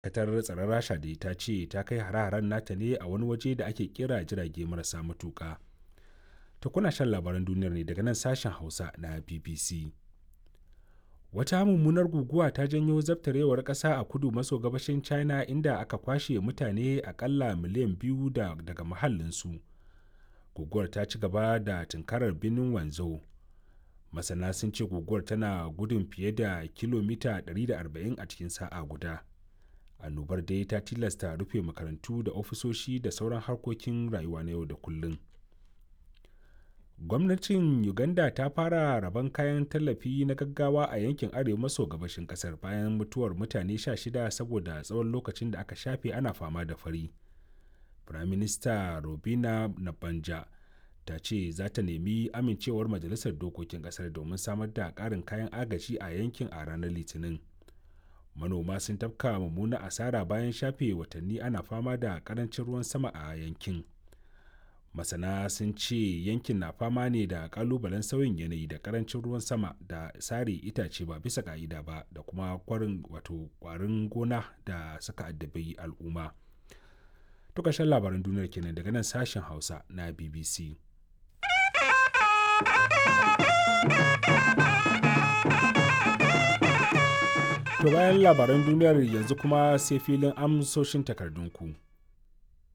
katar tsaron rasha da ta ce ta kai hare-haren nata ne a wani waje da ake kira jirage marasa matuƙa ta kuna shan labaran duniyar ne daga nan sashen hausa na bbc wata mummunar guguwa ta janyo zabtarewar ƙasa a kudu maso gabashin china inda aka kwashe mutane akalla miliyan biyu da, daga mahallinsu guguwar ta ci gaba da tunkarar birnin wanzhou masana sun ce guguwar tana gudun fiye da kilomita 140 a cikin sa'a guda annobar dai ta tilasta rufe makarantu da ofisoshi da sauran harkokin rayuwa na yau da kullum gwamnatin uganda ta fara rabon kayan tallafi na gaggawa a yankin arewa maso gabashin kasar bayan mutuwar mutane 16 saboda tsawon lokacin da aka shafe ana fama da fari firaminista robina nabanja ta ce za ta nemi amincewar majalisar dokokin kasar domin samar da ƙarin kayan agaji a yankin a ranar litinin manoma sun tafka mummuna asara bayan shafe watanni ana fama da ƙarancin ruwan sama a yankin masana sun ce yankin na fama ne da kalubalen sauyin yanayi da karancin ruwan sama da sare itace ba bisa ka'ida ba da kuma kwarin wato kwarin gona da suka addabi al'umma to ƙarshen labaran duniyar kenan daga nan sashen hausa na bbc to bayan labaran duniyar yanzu kuma sai filin amsoshin takardunku.